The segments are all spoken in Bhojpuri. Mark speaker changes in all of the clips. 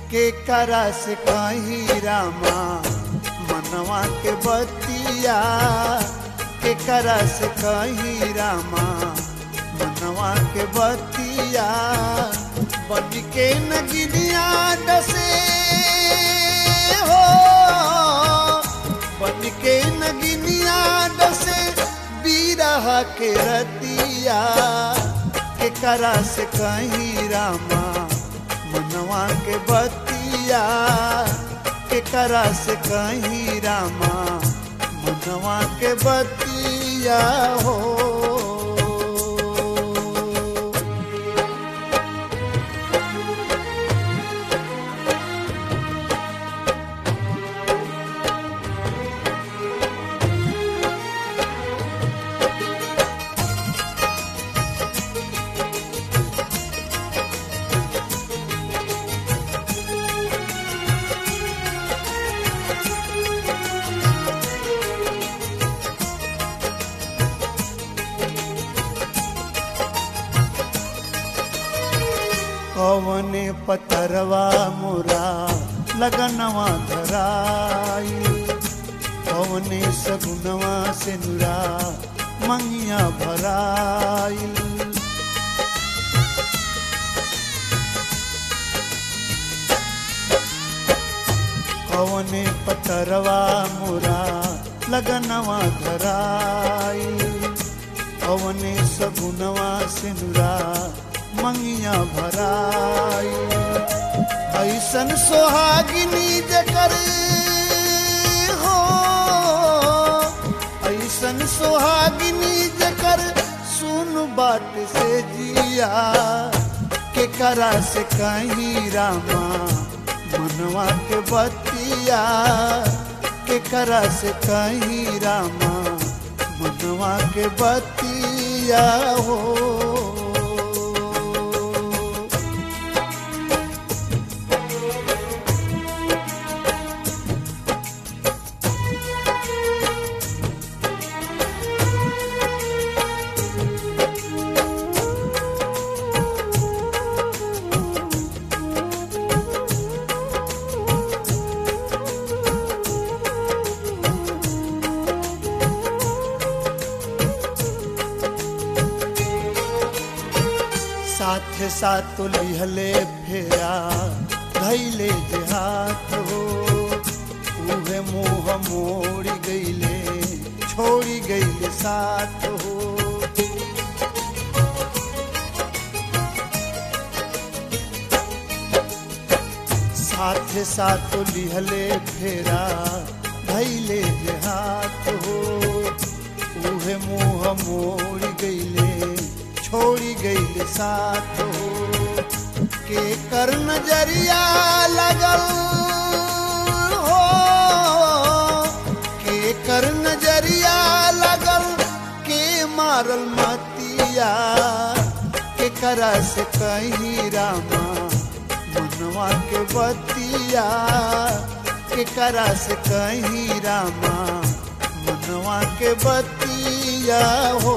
Speaker 1: के करा से कहीं रामा मनवा के बतिया के करा से कहीं रामा मनवा के बतिया बन के नगिनिया डसे हो बन के नगिनिया डसे बीरह के रतिया के करा से कहीं रामा मनवा के बतिया के करा से कहीं रामा मनवा के बतिया हो कवने पतरवा मोरा लगनवा धराई कवने सगुनवा से नुरा मंगिया भराई कवने पतरवा मोरा लगनवा धराई कवने सगुनवा से नुरा मंगिया भराई ऐसन सोहागिनी जकर हो ऐसन सोहागिनी जकर सुन बात से जिया के करा से कहीं रामा मनवा के बतिया के करा से कहीं रामा मनवा के बतिया हो साथ साथ लिहले फेरा धैले जे हाथ हो उहे मुँह मोड़ी गईले छोड़ी गईले साथ हो साथ साथ लिहले फेरा धैले जे हाथ हो उहे मुँह मोड़ी गईले छोड़ी गईले साथ हो के कर नजरिया लगल हो के कर नजरिया लगल के मारल मतिया के करा से कहीं रामा मनवा के बतिया के करा से कहीं रामा मनवा के बतिया हो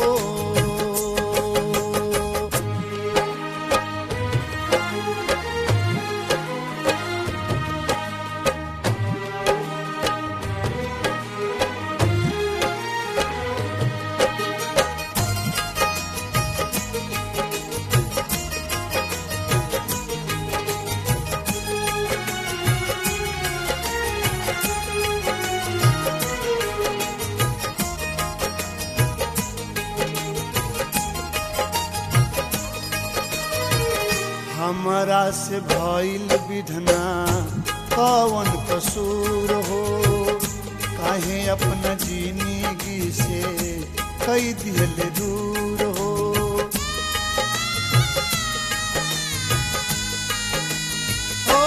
Speaker 1: हमरा से भइल विधना कवन कसूर हो काहे अपना जिंदगी से कई दिल दूर हो ओ,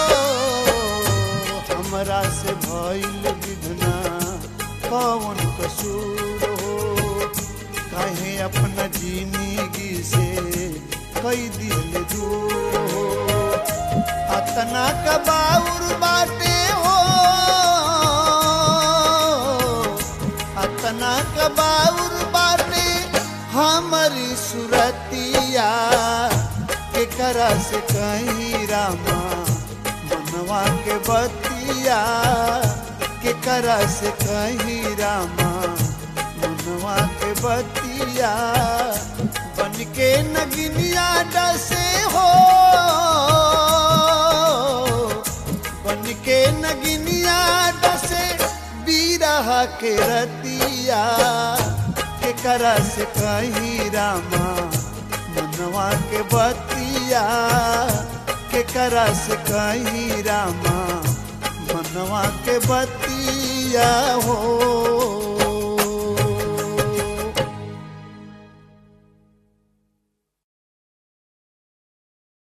Speaker 1: हमरा से भइल विधना कवन कसूर हो काहे अपना जिंदगी से कई दिल दूर हो अतना कबाउर बाटे हो अतना कबाउर बाटे हमारी सुरतिया के करा से कहीं रामा मनवा के बतिया के करा से कही रामा मनवा के बतिया बन के नगिनिया डसे हो बन के नगिनिया डसे बीरहा के रतिया के करा से कही रामा मनवा के बतिया के करा से कही रामा मनवा के बतिया हो